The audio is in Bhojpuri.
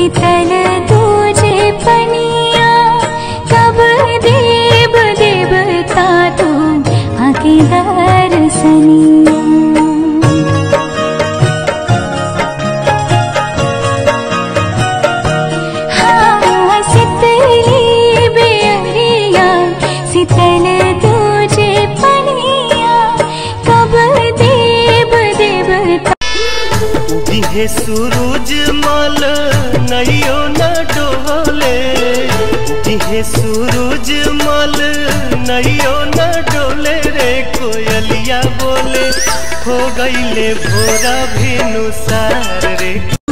शीतल तुझे पनिया कब देव देवता तू आके दर्शनिया हाँ शीतली बेअरिया शीतल तुझे पनिया कब देव देवता उगिहे सूरज मल नैयो न डोले उगिहे सूरज मल नैयो न डोले रे कोयलिया बोले हो गईले भोरा भेनु सार रे